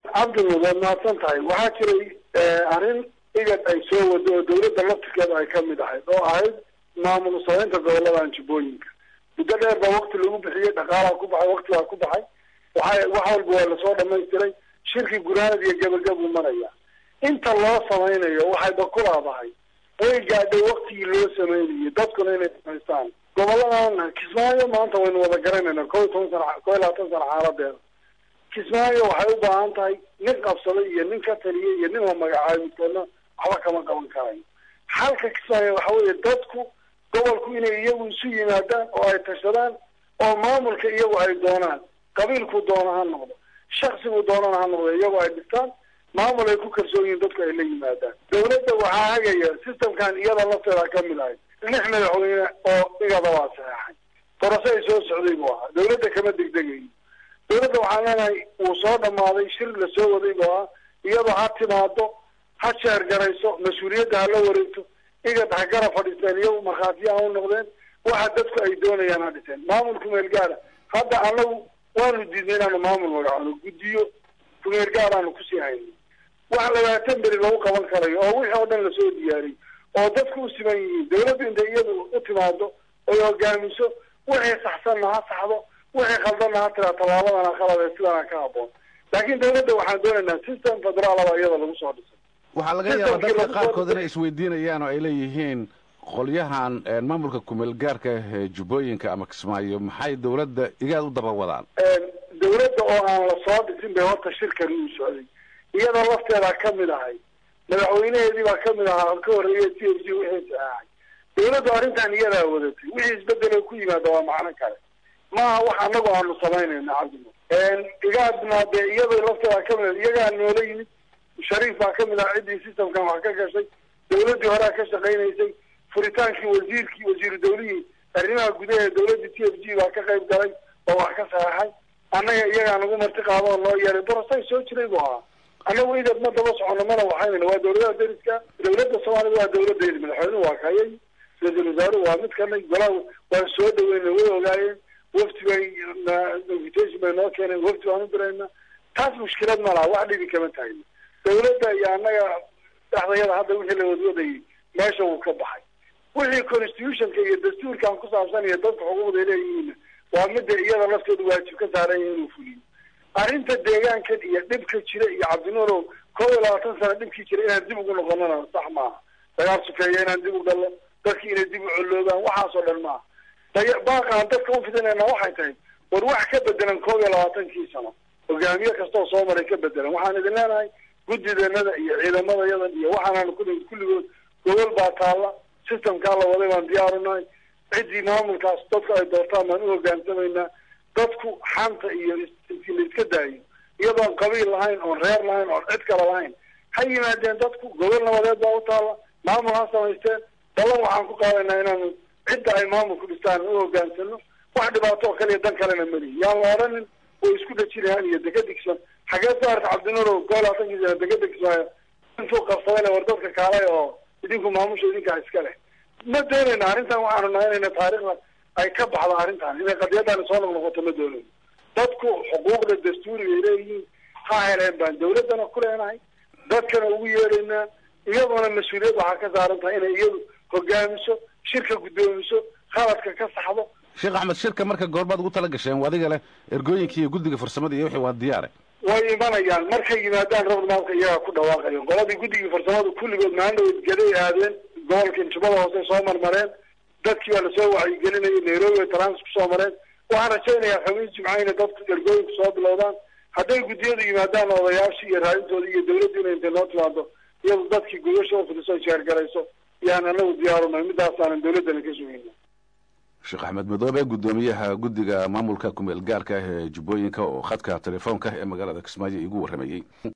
cabdinuur waad mahadsan tahay waxaa jiray arrin igad ay soo wado oo dawladda laftirkeeda ay ka mid ahayd oo ahayd maamul samaynta gobolada anjibooyinka muddo dheer baa wakti lagu bixiyey dhaqaalaa ku baxay waktigaa ku baxay waxa wax walba waa lasoo dhamaystiray shirki gunaanad iyo gebagabu maraya inta loo samaynayo waxayba ku laabahay way gaadhay waktigii loo sameynayay dadkuna inay samaystaan goboladan kismaayo maanta waynu wada garanayna ko iyo toban sana ko iyo labaatan sana xaaladeeda kismaayo waxay u baahan tahay nin qabsaday iyo nin ka taliyay iyo nin la magacaabay midkoodna waxba kama qaban karayo xalka kismaayo waxa weeye dadku gobolku inay iyagu isu yimaadaan oo ay tashadaan oo maamulka iyagu ay doonaan qabiilku doono ha noqdo shaksigu doonana ha noqdo iyagu ay dhistaan maamul ay ku kalsoon yihiin dadku ay la yimaadaan dawladda waxaa hagaya systemkan iyada lafteeda ka mid ahay lix madaxweyne oo igada waa saxeexay dorasho ay soo socday buu ahaa dawladda kama degdegayo dawladda waxaan leenahay wuu soo dhamaaday shir lasoo waday buu ahaa iyadoo ha timaado ha jeergarayso mas-uuliyadda ha la wareegto igad ha gara fadhiisteen iyagu markhaatiya ha u noqdeen waxa dadku ay doonayaan ha dhiseen maamulku meel gaara hadda anagu waanu diidnay inaanu maamul magacoono guddiyo kumeel gaaraanu kusii hayno wax labaatan beri lagu qaban karayo oo wixii oo dhan lasoo diyaariyey oo dadku u siman yihiin dawladdu intay iyadu u timaado oy hogaamiso wixii saxsanna ha saxdo wixii khaldanna ha tiraa tallaabadana khalade sidana ka haboon laakiin dawladda waxaan doonaynaa system federaalaba iyada lagu soo dhisay waxaa laga yaabaa dadka qaarkood inay isweydiinayaan oo ay leeyihiin qolyahan maamulka kumeel gaarka ee jubbooyinka ama kismaayo maxay dawladda igaad u daba wadaan dawladda oo aan la soo dhisin bay horta shirkani uu socday iyadoo lafteedaa ka mid ahay madaxweyneheedii baa ka mid ahaa ka horreeya t f g wixii saxeexay dawladdu arrintan iyadaa wadatay wixii isbedelo ku yimaada waa macno kale maaha wax anagu aanu samaynayna cabdimo igaadna dee iyadoo lafteedaa ka mid iyagaa noola yimid shariif baa ka mid ah ciddii systemkan wax ka gashay dawladdii horea ka shaqaynaysay furitaankii wasiirkii wasiiru dawlihii arrimaha gudaha ee dawladda t f g baa ka qayb galay oo wax ka saxeexay annaga iyagaa nagu marti qaado oo noo yeeray dorasay soo jiray buu ahaa annagu idad ma daba socono mana waxaynayna waa dawladaha dariska dawladda soomaalida waa dawladdeedi madaxweynuhu waa kayay ra-iisul wasaaruhu waa mid kanay golaha waan soo dhaweynay way ogaayeen wafti bay invitation bay noo keeneen wafti baan u dirayna taas mushkilad ma laha wax dhibi kama tahayno dawladda iyo annaga dhexdayada hadda wixii la wadwadayay meesha wuu ka baxay wixii constitutionka iyo dastuurkan ku saabsan iyo dadka xuquuqda leeyihiinna waa midda iyada lafteedu waajib ka saaran yahay inuu fuliyo arrinta deegaankan iyo dhibka jira iyo cabdinuurow kow iyo labaatan sana dhibkii jira inaan dib ugu noqonana sax maaha dagaal sufeeya inaan dib u galno dadkii inay dib u colloobaan waxaasoo dhan maaha baaqaan dadka u fidinayna waxay tahay war wax ka bedelan kow iyo labaatankii sano hogaamiye kastoo soo maray ka bedelan waxaan idin leenahay guddideenada iyo ciidamadayadan iyo waxaanaanu ku kulligood gobol baa taalla systemkaa la waday baan diyaaru nahay ciddii maamulkaas dadku ay doortaan baan u hogaansamaynaa dadku xanta iyo intii la iska daayo iyadoon qabiil lahayn oon reer lahayn oon cid kale lahayn ha yimaadeen dadku gobol nabadeed baa u taalla maamul ha samaysteen ballan waxaan ku qaadaynaa inaanu cidda ay maamulku dhistaan u hogaansano wax dhibaato oo kale iyo dan kalena melihi yaan la odhanin way isku dhajinahaan iyo dekada kismaayo xagee soo harta cabdinuurow koo labaatanki sana dekada kismaayo intuu qabsadayna war dadka kaalay oo idinku maamusha idinkaa iska leh ma doonayna arrintan waxaanu nahaynayna taariikhda ay ka baxdo arrintan inay qadiyadani soo noqnoqoto ma doonayno dadku xuquuqda dastuuriga ay leeyihiin ha heleen baan dawladdana ku leenahay dadkana ugu yeeraynaa iyaduna mas-uuliyad waxaa ka saaran tahay inay iyadu hogaamiso shirka guddoomiso khaladka ka saxdo sheekh axmed shirka marka goorbaad ugu tala gasheen adiga leh ergooyinkii iyo guddiga farsamada iyo wixii waa diyaare way imanayaan markay yimaadaan roadmapka iyagaa ku dhawaaqayo qoladii guddigii farsamadu kulligood maandhaweed gaday aadeen gobolka injubada hoose soo marmareen dadkii baa lasoo wacyigelinayay nairobi ay trans kusoo mareen waxaan rajaynayaa khamiis jimca inay dadku ergooyinku soo bilowdaan hadday guddiyadu yimaadaan odayaashii iyo raadintooda iyo dawladdu inay intay noo timaado iyadu dadkii gudasha u fidiso jeergarayso yaan anagu diyaarunay midaasaanan dawladdana ka sugayna sheekh axmed madoobe guddoomiyaha guddiga maamulka kumeel gaarka ah ee jubbooyinka oo khadka telefoonka ee magaalada kismaayo iigu warramayey